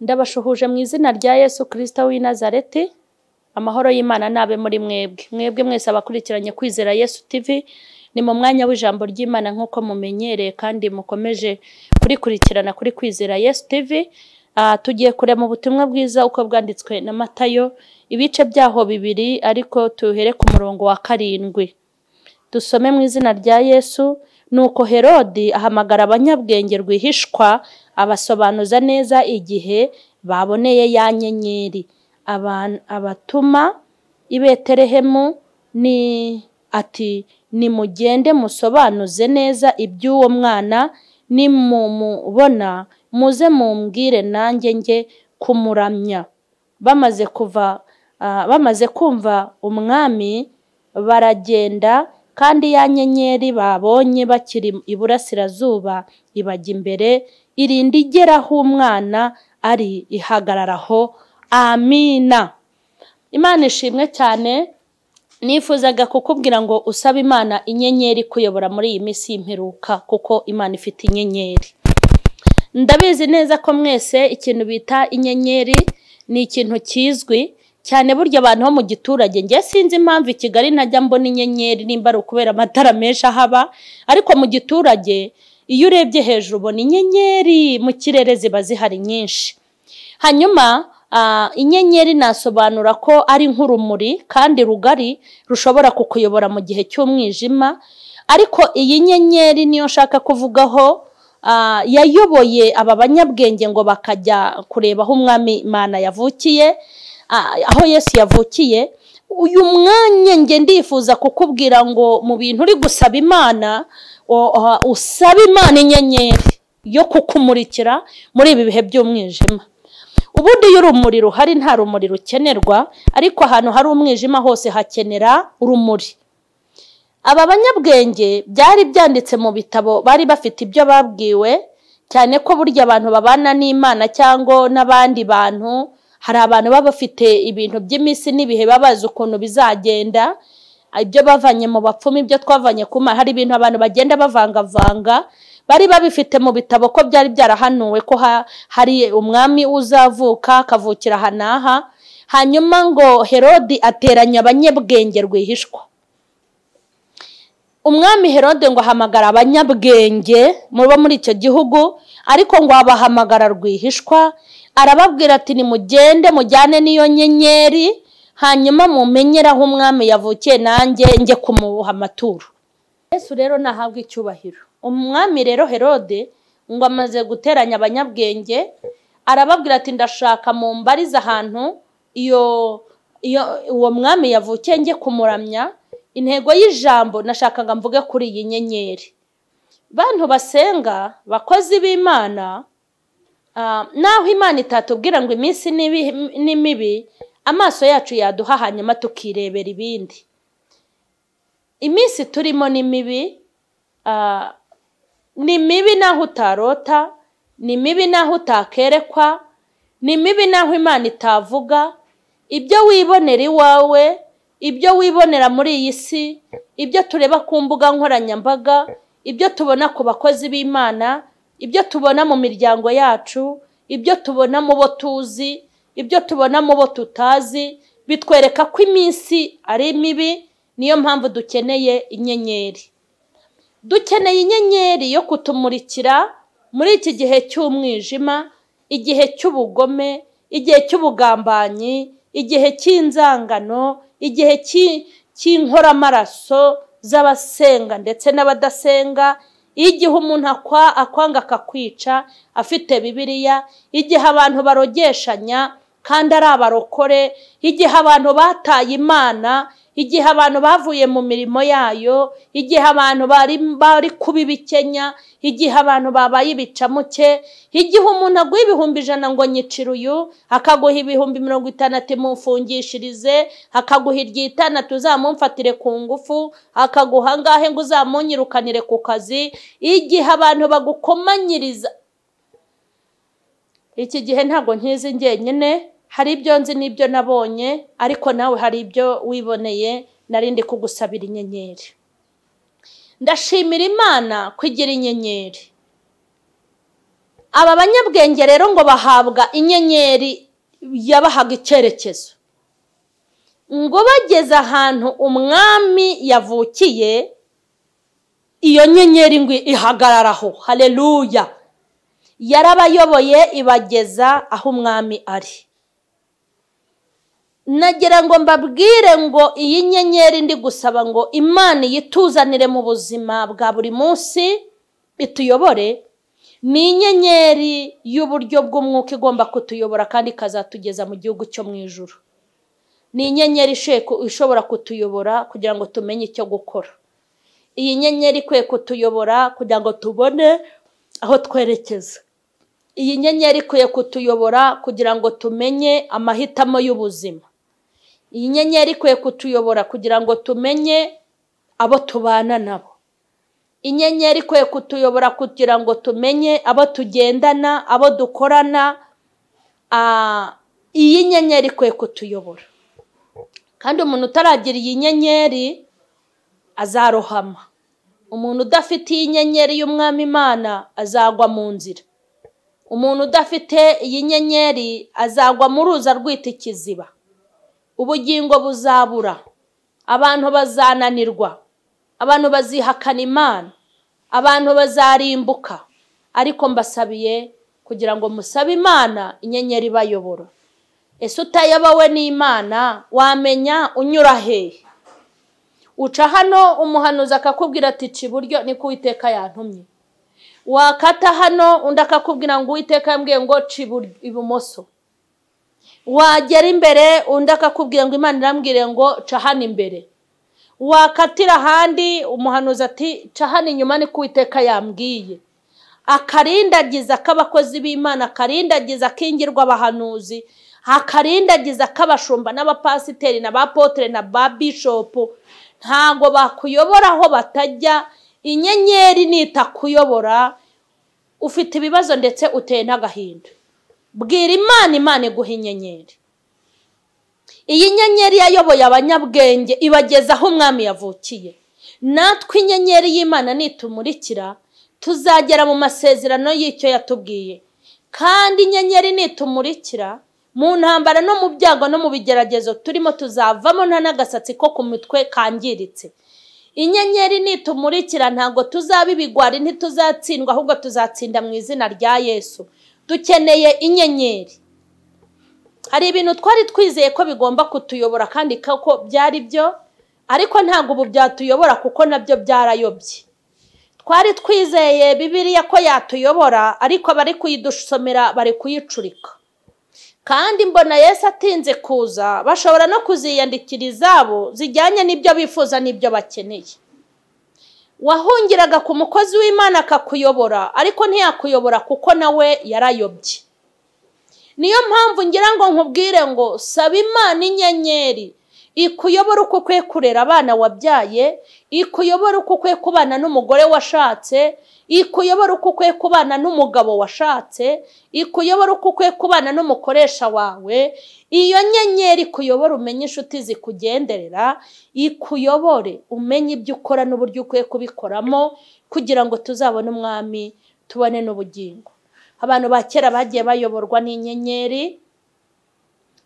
Ndabashuhuje mu izina rya Yesu Kristo w'i Nazareti, amahoro y'Imana nabe muri mwebwe. Mwebwe mwese abakurikiranye kwizera Yesu TV, ni mu mwanya w'ijambo ry'Imana nk'uko mumenyereye kandi mukomeje kurikurikirana kuri kwizera Yesu TV, aha tugiye kurema ubutumwa bwiza uko bwanditswe na Matayo, ibice byaho bibiri ariko tuhere ku murongo wa karindwi. Dusome mu izina rya Yesu, nuko Herodi ahamagara abanyabwenge rwihishwa, abasobanuza neza igihe baboneye ya nyenyeri. Aba- abatuma i Betelehemu ni ati nimugende musobanuze neza iby'uwo mwana, nimumubona muze mumbwire nanjye njye kumuramya. Bamaze kuva ah, bamaze kumva umwami baragenda kandi ya nyenyeri babonye bakiri iburasirazuba ibajya imbere irinda igera aho umwana ari ihagarara aho amina imana ishimwe cyane nifuzaga kukubwira ngo usabe imana inyenyeri kuyobora muri iyi minsi y'imperuka kuko imana ifite inyenyeri ndabizi neza ko mwese ikintu bita inyenyeri ni ikintu kizwi cyane burya abantu bo mu giturage njye sinzi impamvu i kigali ntajya mbona inyenyeri nimba ari ukubera amatara menshi ahaba ariko mu giturage iyo urebye hejuru ubona inyenyeri mu kirere ziba zihari nyinshi hanyuma ah, inyenyeri nasobanura ko ari nk'urumuri kandi rugari rushobora kukuyobora mu gihe cy'umwijima ariko iyi nyenyeri niyo nshaka kuvugaho ah, yayoboye aba banyabwenge ngo bakajya kureba aho umwami imana yavukiye ah, aho yesu yavukiye uyu mwanya njye ndifuza kukubwira ngo mu bintu uri gusaba imana o- o- usabe imana inyenyeri yo kukumurikira muri ibi bihe by'umwijima ubundi iyo urumuri ruhari nta rumuri rukenerwa ariko ahantu hari umwijima hose hakenera urumuri aba banyabwenge byari byanditse mu bitabo bari bafite ibyo babwiwe cyane ko burya abantu babana n'imana cyangwa n'abandi bantu hari abantu baba bafite ibintu by'iminsi n'ibihe baba bazi ukuntu bizagenda ibyo bavanye mu bapfumu ibyo twavanye ku mana hari ibintu abantu bagenda bavangavanga bari babifite mu bitabo ko byari byarahanuwe ko ha- hari umwami uzavuka akavukira aha n'aha hanyuma ngo herodi ateranya abanyabwenge rwihishwa umwami herode ngo ahamagara abanyabwenge muba muri icyo gihugu ariko ngo abahamagara rwihishwa arababwira ati nimugende mujyane n'iyo nyenyeri hanyuma mumenyere aho umwami yavukiye nanjye njye kumuha amaturo yesu rero nahabwa icyubahiro umwami rero herode ngo amaze guteranya abanyabwenge arababwira ati ndashaka mumbarize ahantu iyo iyo uwo mwami yavukiye njye kumuramya intego y'ijambo nashakaga mvuge kuri iyi nyenyeri bantu basenga bakozi b'imana ah, naho imana itatubwira ngo iminsi ni ibi- ni mibi amaso yacu yaduha hanyuma tukirebera ibindi iminsi turimo ni mibi ah, ni mibi naho utarota ni mibi naho utakerekwa ni mibi naho imana itavuga ibyo wibonera iwawe ibyo wibonera muri iyi si ibyo tureba ku mbuga nkoranyambaga ibyo tubona ku bakozi b'imana ibyo tubona mu miryango yacu ibyo tubona mu bo tuzi ibyo tubona mu bo tutazi bitwereka ko iminsi ari mibi niyo mpamvu dukeneye inyenyeri dukeneye inyenyeri yo kutumurikira muri iki gihe cy'umwijima igihe cy'ubugome igihe cy'ubugambanyi igihe cy'inzangano igihe cy'i- cy'inkoramaraso z'abasenga ndetse n'abadasenga igihe umuntu akwa akwanga akakwica afite bibiliya igihe abantu barogeshanya kandi ari abarokore igihe abantu bataye imana igihe abantu bavuye mu mirimo yayo igihe abantu bari bari kuba ibikenya igihe abantu babaye ibicamuke igihe umuntu aguha ibihumbi ijana ngo nyicira uyu akaguha ibihumbi mirongo itandatu imufungishirize akaguha iry'itandatu uzamumfatire ku ngufu akaguha angahe ngo uzamunyirukanire ku kazi igihe abantu bagukomanyiriza iki gihe ntabwo nkizi njyenyine hari ibyo nzi n'ibyo nabonye ariko nawe hari ibyo wiboneye narindi kugusabira inyenyeri ndashimira imana kugira inyenyeri aba banyabwenge rero ngo bahabwa inyenyeri yabahaga icyerekezo ngo bageze ahantu umwami yavukiye iyo nyenyeri ngo ihagararaho hareruya yarabayoboye ibageza aho umwami ari nagira ngo mbabwire ngo iyi nyenyeri ndi gusaba ngo imana yituzanire mu buzima bwa buri munsi ituyobore ni inyenyeri y'uburyo bw'umwuka igomba kutuyobora kandi ikazatugeza mu gihugu cyo mu ijoro ni inyenyeri ishobora kutuyobora kugira ngo tumenye icyo gukora iyi nyenyeri ikwiye kutuyobora kugira ngo tubone aho twerekeza iyi nyenyeri ikwiye kutuyobora kugira ngo tumenye amahitamo y'ubuzima iyi nyenyeri ikwiye kutuyobora kugira ngo tumenye abo tubana nabo inyenyeri ikwiye kutuyobora kugira ngo tumenye abo tugendana abo dukorana iyi nyenyeri ikwiye kutuyobora kandi umuntu utaragira iyi nyenyeri azarohama umuntu udafite iyi nyenyeri y'umwami imana azagwa mu nzira umuntu udafite iyi nyenyeri azagwa mu ruza rwita ikiziba ubugingo buzabura abantu bazananirwa abantu bazihakana imana abantu bazarimbuka ariko mbasabiye kugira ngo musabe imana inyenyeri ibayobora ese utayobowe n'imana wamenya unyura hehe uca hano umuhanuzi akakubwira ati ci iburyo niko uwiteka yantumye wakata hano undi akakubwira ngo uwiteka yambwiye ngo ci ibumoso wagera imbere undi akakubwira ngo imana irambwire ngo ca hano imbere wakatira ahandi umuhanuzi ati ca hano inyuma niko uwiteka yambwiye akarindagiza k'abakozi b'imana akarindagiza k'ingirwa abahanuzi akarindagiza k'abashumba n'abapasiteri na bapotere na ba bishopu ntabwo bakuyobora aho batajya inyenyeri nitakuyobora ufite ibibazo ndetse uteye n'agahinda bwira imana imana iguha inyenyeri iyi nyenyeri yayoboye abanyabwenge ibageza aho umwami yavukiye natwe inyenyeri y'imana nitumurikira tuzagera mu masezerano y'icyo yatubwiye kandi inyenyeri nitumurikira mu ntambara no mu byago no mu bigeragezo turimo tuzavamo nta n'agasatsi ko ku mitwe kangiritse inyenyeri nitumurikira ntabwo tuzaba ibigwari ntituzatsindwa ahubwo tuzatsinda mu izina rya yesu dukeneye inyenyeri hari ibintu twari twizeye ko bigomba kutuyobora kandi koko byari byo ariko ntabwo ubu byatuyobora kuko nabyo byarayobye twari twizeye bibiriya ko yatuyobora ariko abari kuyidusomera bari kuyicurika kandi mbona yesu atinze kuza bashobora no kuziyandikira izabo zijyanye n'ibyo bifuza n'ibyo bakeneye wahungiraga ku mukozi w'imana akakuyobora ariko ntiyakuyobora kuko nawe yarayobye niyo mpamvu ngira ngo nkubwire ngo saba imana inyenyeri ikuyobora uko ukwiye kurera abana wabyaye ikuyobora uko ukwiye kubana n'umugore washatse ikuyobora uko ukwiye kubana n'umugabo washatse ikuyobora uko ukwiye kubana n'umukoresha wawe iyo nyenyeri ikuyobora umenye inshuti zikugenderera ikuyobore umenye ibyo ukora n'uburyo ukwiye kubikoramo kugira ngo tuzabone umwami tubone n'ubugingo abantu ba kera bagiye bayoborwa n'inyenyeri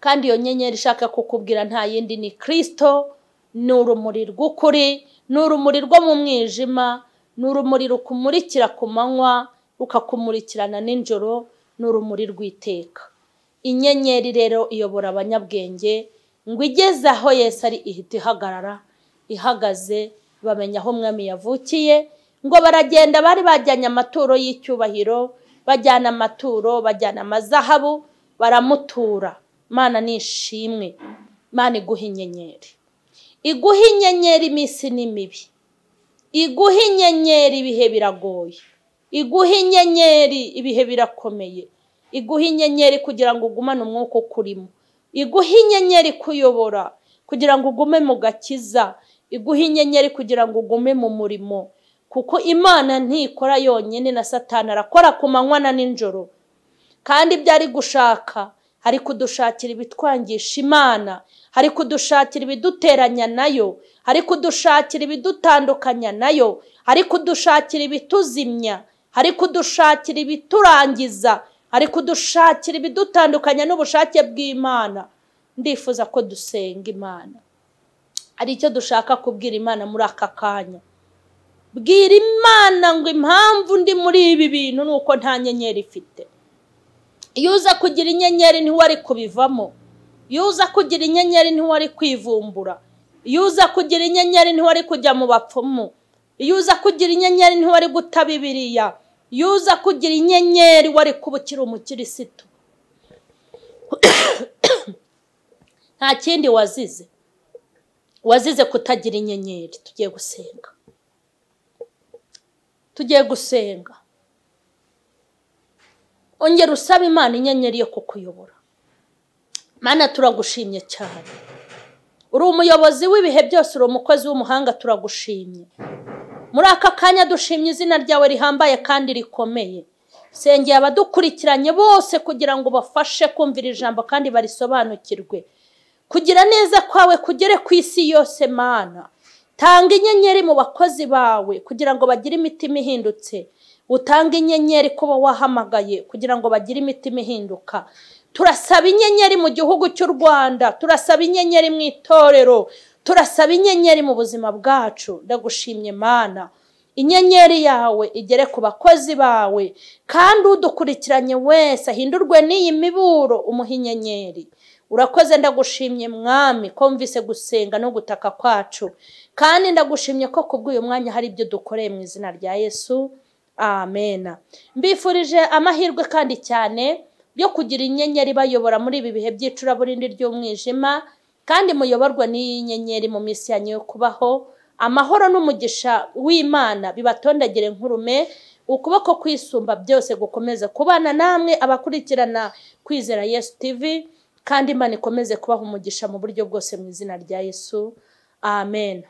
kandi iyo nyenyeri ishaka kukubwira nta yindi ni kirisito ni urumuri rw'ukuri ni urumuri rwo mu mwijima ni urumuri rukumurikira ku manywa rukakumurikirana nijoro ni urumuri rw'iteka inyenyeri rero iyobora abanyabwenge ngo igeze aho yesi ari ihita ihagarara ihagaze bamenya aho umwami yavukiye ngo baragenda bari bajyanye amaturo y'icyubahiro bajyana amaturo bajyana amazahabu baramutura mana ni ishimwe mana iguha inyenyeri iguha inyenyeri iminsi ni mibi iguha inyenyeri ibihe biragoye iguha inyenyeri ibihe birakomeye iguha inyenyeri kugira ngo ugumane umwuka ukurimo iguha inyenyeri kuyobora kugira ngo ugume mu gakiza iguha inyenyeri kugira ngo ugume mu murimo kuko imana ntikora yonyine na satani arakora ku manywa na nijoro kandi ibyo ari gushaka hari kudushakira ibitwangisha imana hari kudushakira ibiduteranya nayo hari kudushakira ibidutandukanya nayo hari kudushakira ibituzimya ari kudushakira ibiturangiza ari kudushakira ibidutandukanya n'ubushake bw'imana ndifuza ko dusenga imana hari icyo dushaka kubwira imana muri aka kanya bwira imana ngo impamvu ndi muri ibi bintu ni uko nta nyenyeri ifite iyo uza kugira inyenyeri ntiwari kubivamo iyo uza kugira inyenyeri ntiwari kwivumbura iyo uza kugira inyenyeri ntiwari kujya mu bapfumu iyo uza kugira inyenyeri ntiwari guta bibiriya iyo uza kugira inyenyeri wari kuba ukiri umukirisitu nta kindi wazize wazize kutagira inyenyeri tugiye gusenga tugiye gusenga ongera usaba imana inyenyeri yo kukuyobora mana turagushimye cyane uri umuyobozi w'ibihe byose uri umukozi w'umuhanga turagushimye muri aka kanya dushimye izina ryawe rihambaye kandi rikomeye sengeye abadukurikiranye bose kugira ngo bafashe kumvira ijambo kandi barisobanukirwe kugira neza kwawe kugere ku isi yose mana tanga inyenyeri mu bakozi bawe kugira ngo bagire imitima ihindutse utange inyenyeri kuba wahamagaye kugira ngo bagire imitima ihinduka turasaba inyenyeri mu gihugu cy'u rwanda turasaba inyenyeri mu itorero turasaba inyenyeri mu buzima bwacu ndagushimye mana inyenyeri yawe igere ku bakozi bawe kandi udukurikiranye wese ahindurwe n'iyi miburo umuha inyenyeri urakoze ndagushimye mwami komvise gusenga no gutaka kwacu kandi ndagushimye ko kubw'uyu mwanya hari ibyo dukoreye mu izina rya yesu amena mbifurije amahirwe kandi cyane yo kugira inyenyeri bayobora muri ibi bihe by'icuraburindi ry'umwijima kandi muyoborwa n'iyi nyenyeri mu minsi yanyu yo kubaho amahoro n'umugisha w'imana bibatondagire nk'urume ukuboko kwisumba byose gukomeza kubana namwe abakurikirana kwizera yesu tivi kandi imana ikomeze kubaha umugisha mu buryo bwose mu izina rya yesu amen